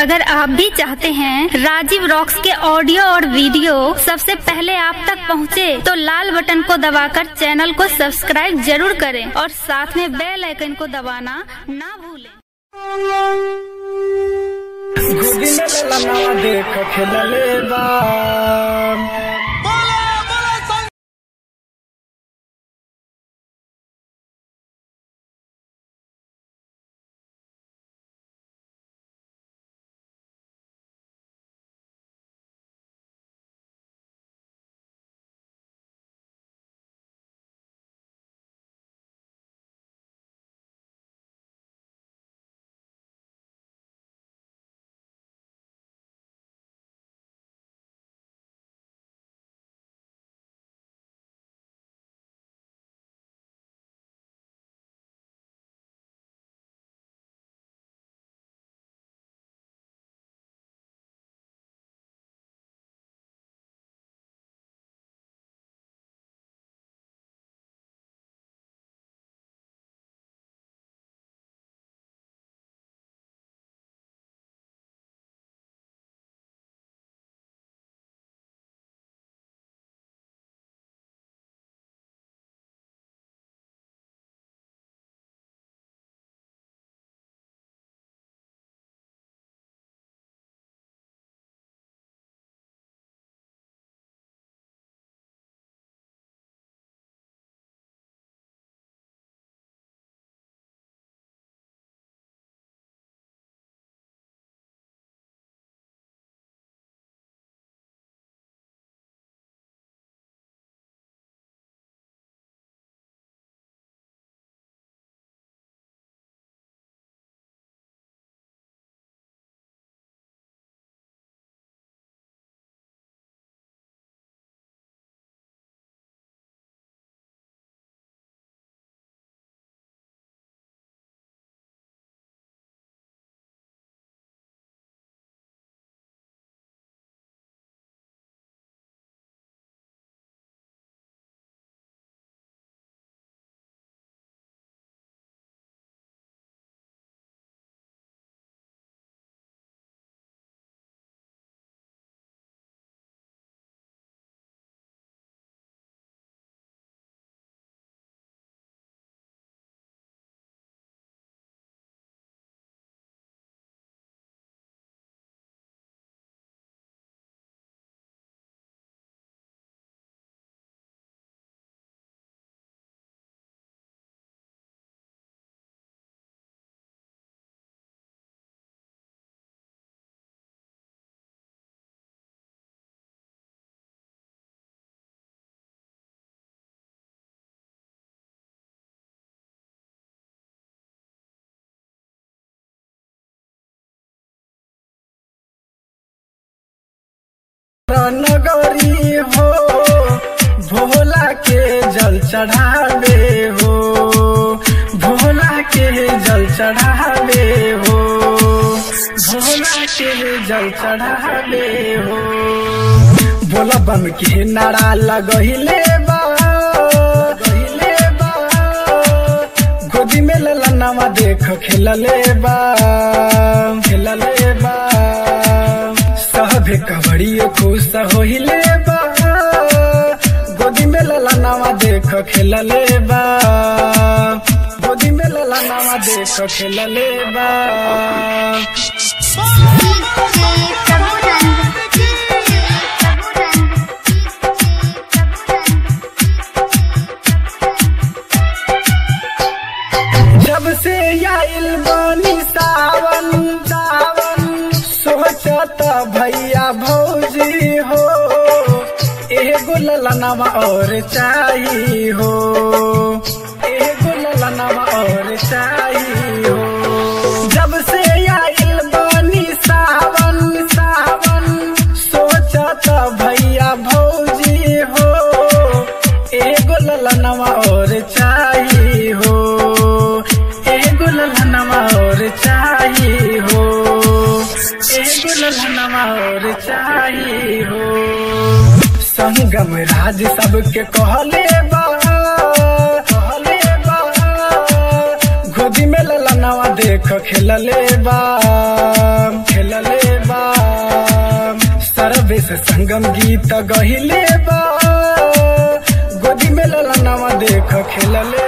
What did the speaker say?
अगर आप भी चाहते हैं राजीव रॉक्स के ऑडियो और वीडियो सबसे पहले आप तक पहुंचे, तो लाल बटन को दबाकर चैनल को सब्सक्राइब जरूर करें और साथ में बेल आइकन को दबाना ना भूलें गोदी में ललनावा देख खेलले बा नगरी हो भोला के जल चढ़ावे हो भोला के जल चढ़ावे हो भोला के जल चढ़ावे हो भोला बम के नारा लगहिले बा लगहिले बा गोदी में ललनावा देख खेलले बा खेलले बा सभे कबड़ियो खुश होहिले बा गोदी में ललनावा देख खेलले बा गोदी में ललनावा देख खेलले बा जब से आइल बनी सावन सावन सोचत भैया भौजी हो एगो ललनावा और चाही हो एगो ललनावा और चाही हो जब से आइल बनी सावन सावन सोचत भैया भौजी हो एगो ललनावा और चाही हो एगो ललनावा और चाही हो एगो ललनावा और चाही हो संगम राज सबके कहले बा कहले बा गोदी में ललनावा देख खेलले बा खेलले सर्वेश संगम गीत गहिले बा गोदी में ललनावा देख खेलले